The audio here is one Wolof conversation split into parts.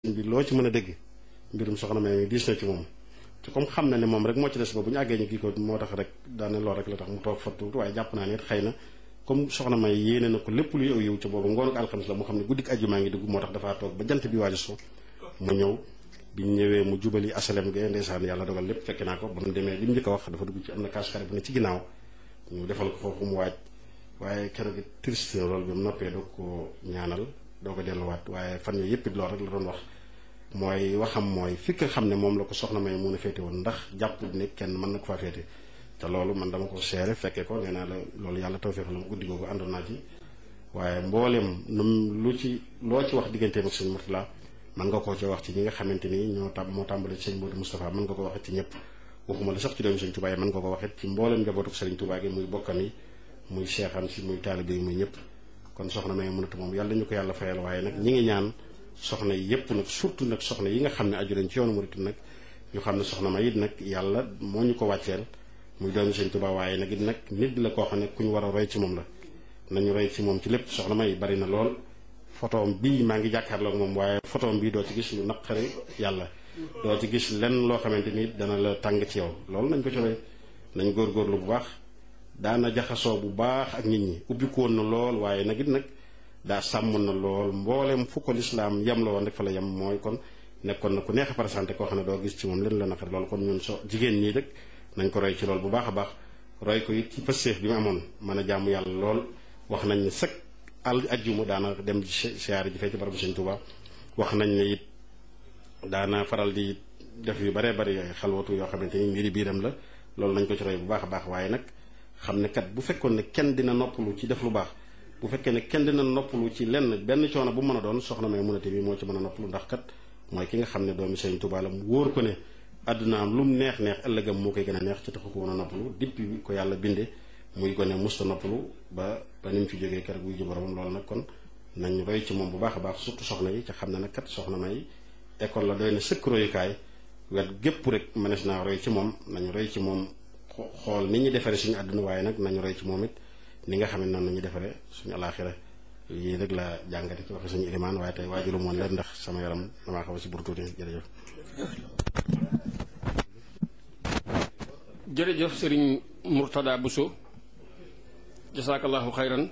bi loo ci mën a dégg mbirum soxna may mi diis na ci moom te comme xam na ne moom rek moo ci des ba bu ñu àggee ñu kii ko moo tax rek daane lool rek la tax mu toog fa tuuti waaye jàpp naa ne it xëy na comme soxna may yéene na ko lépp luy aw yiw ca boobu ngoonu ko alxames la mu xam ne guddik ajjumaa ngi dugg moo tax dafaa toog ba jant bi waaju so mu ñëw biñ ñëwee mu jubali asalem ge ndeysaan yàlla dogal lépp fekk naa ko ba mu demee li mu njëkk a wax dafa dugg ci am na kaasukaare bu ne ci ginnaaw ñu defal ko foofu mu waaj waaye keroog it triste na loolu bi mu noppee doo ko ñaanal doo ko delluwaat waaye fan yooyu yëpp it loolu rek la doon wax mooy waxam mooy fi nga xam ne moom la ko soxna may mun a féete woon ndax jàpp ne kenn mën na ko faa féete te loolu man dama ko seere fekkee ko nee naa la loolu yàlla tawfeex la mu guddi googu àndoon naa ci waaye mbooleem num lu ci loo ci wax digganteem ak sëñ Murtala mën nga koo ci wax ci ñi nga xamante ni ñoo tam moo tàmbale ci sëñ Modou Moustapha mën nga ko waxit ci ñëpp waxuma la sax ci doomu sëñ Touba yi mën nga ko waxit ci mbooleem njabootu sëriñ Touba gi muy bokkam yi muy seexam si muy taalibe yi muy ñëpp kon soxna may mënatu moom yàlla ñu ko yàlla fayal waaye nag ñi ngi ñaan soxna yi yëpp nag surtout nag soxna yi nga xam ne aju leen ci yoonu murit nag ñu xam ne soxna may it nag yàlla moo ñu ko wàcceel muy doomu sëñ Touba waaye nag it nag nit la koo xam ne ku ñu war a roy ci moom la nañu roy ci moom ci lépp soxna may bari na lool photoom bii maa ngi jàkkaarloog moom waaye photoom bii doo ci gis lu naqari yàlla doo ci gis lenn loo xamante ni dana la tàng ci yow loolu nañ ko ci roy nañ góorgóorlu bu baax daana jaxasoo bu baax ak nit ñi ubbikoon na lool waaye nag it nag daa sàmm na lool mboolem fu ko lislaam yem la woon rek fa la yem mooy kon nekkoon na ku neex a présenté koo xam ne doo gis ci moom leen la naqari lool kon ñun so jigéen ñii rek nañ ko roy ci lool bu baax a baax roy ko it ci pësteef bi mu amoon mën a jaamu yàlla lool wax nañ ne sëkk al ajjuma daana dem siyaare ji fee ci barabu Sëñ Tuuba wax nañ ne it daana faral di def yu baree bari xalwatu yoo xamante ni mbiri biiram la loolu nañ ko ci roy bu baax a baax waaye nag xam ne kat bu fekkoon ne kenn dina noppalu ci def lu baax bu fekkee ne kenn dina noppalu ci lenn benn coono bu mën a doon soxna may munate bi moo ci mën a noppalu ndax kat mooy ki nga xam ne doomi Sëñ Tuuba la mu wóor ko ne àddunaam lu mu neex neex ëllëgam moo koy gën a neex ci taxu ko woon a noppalu depuis ko yàlla binde muy gone musta noppalu ba ba ni mu fi jógee keroog buy ji boromam loolu nag kon nañ roy ci moom bu baax a baax surtout soxna yi ca xam ne nag kat soxna may école la doy na sëkk royukaay wet gépp rek mënees naa roy ci moom nañu roy ci moom xool ni ñu defaree suñu àdduna waaye nag nañu roy ci moom it ni nga xam ne noonu nañu defaree suñu alaaxira yii rek la jàngate ci waxe suñu ilimaan waaye tey waajulu moon leen ndax sama yaram damaa xaw a si bur tuuti jërëjëf jërëjëf sëriñ Murtada Bousso jasaakallahu xayran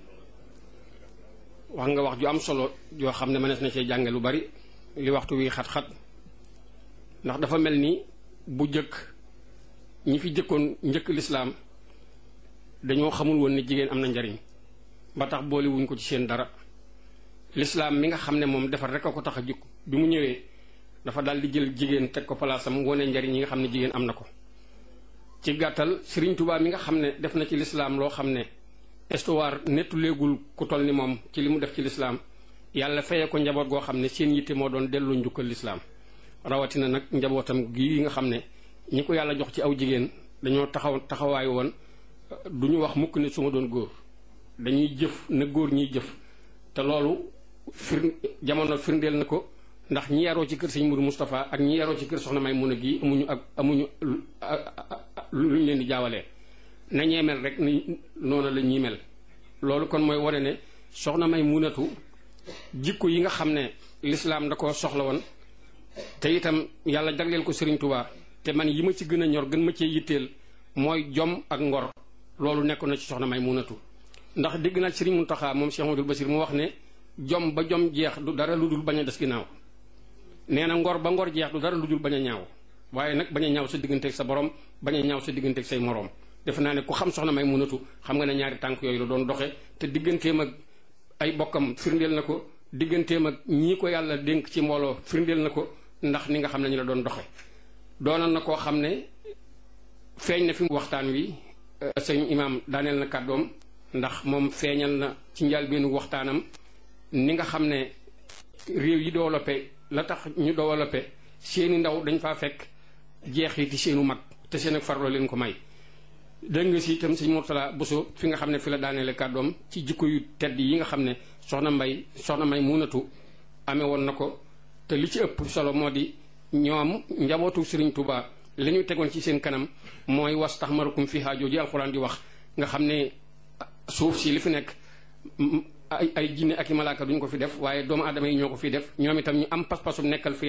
wax nga wax ju am solo yoo xam ne mënees na cee jànge lu bari li waxtu wi xat-xat ndax dafa mel ni bu jëkk ñi fi jëkkoon njëkk lislaam dañoo xamul woon ne jigéen am na njariñ ba tax boole wuñ ko ci seen dara lislaam mi nga xam ne moom defar rek a ko tax a jukk bi mu ñëwee dafa daal di jël jigéen teg ko palaasam wone njariñ yi nga xam ne jigéen am na ko ci gàttal Sëriñ Tuubaa mi nga xam ne def na ci lislaam loo xam ne histoire nettu léegul ku toll ni moom ci li mu def ci lislaam yàlla fayee ko njaboot goo xam ne seen yitte moo doon dellu njukkal lislaam rawatina nag njabootam gii nga xam ne ñi ko yàlla jox ci aw jigéen dañoo taxaw taxawaay woon du ñu wax mukk ne su ma doon góor dañuy jëf na góor ñiy jëf te loolu fir jamono firndeel na ko ndax ñi yaroo ci kër sëñ Mourou Moustapha ak ñi yaroo ci kër soxna may mun a gii amuñu ak amuñu lu ñu leen di jaawalee na ñee mel rek ni noonu la ñuy mel loolu kon mooy wane ne soxna may munatu jikko yi nga xam ne lislaam da ko soxla woon te itam yàlla jagleel ko Sëriñ Tuubaa te man yi ma ci gën a ñor gën ma cee yitteel mooy jom ak ngor loolu nekkoon na ci soxna may munatu ndax dégg naa Sëriñ Muntaxa moom Cheikh Amadou Basir mu wax ne jom ba jom jeex du dara lu dul bañ a des ginnaaw nee na ngor ba ngor jeex du dara lu dul bañ a ñaaw waaye nag bañ a ñaaw sa digganteeg sa borom bañ a ñaaw sa digganteeg say moroom defe naa ne ku xam soxna may munatu xam nga ne ñaari tànk yooyu la doon doxe te digganteem ak ay bokkam firndeel na ko digganteem ak ñii ko yàlla dénk ci mbooloo firndeel na ko ndax ni nga xam ne ñu la doon doxe doonoon na koo xam ne feeñ na fi mu waxtaan wi sëñ imaam daaneel na kàddoom ndax moom feeñal na ci njëlbéenu waxtaanam ni nga xam ne réew yi développé la tax ñu développé seeni ndaw dañ faa fekk jeexiti seenu mag te seen ak farlo leen ko may dégg nga si itam sëñ Murtala Bousso fi nga xam ne fi la daaneele kàddoom ci jikko yu tedd yi nga xam ne soxna mbay soxna may munatu amee woon na ko te li ci ëpp solo moo di ñoom njabootu Sëriñ Tuubaa li ñu tegoon ci seen kanam mooy was tax marukum fi haajoo ji alxuraan di wax nga xam ne suuf si li fi nekk ay ay jinne ak i malaaka duñ ko fi def waaye doomu aadama yi ñoo ko fi def ñoom itam ñu am pas-pasum nekkal fi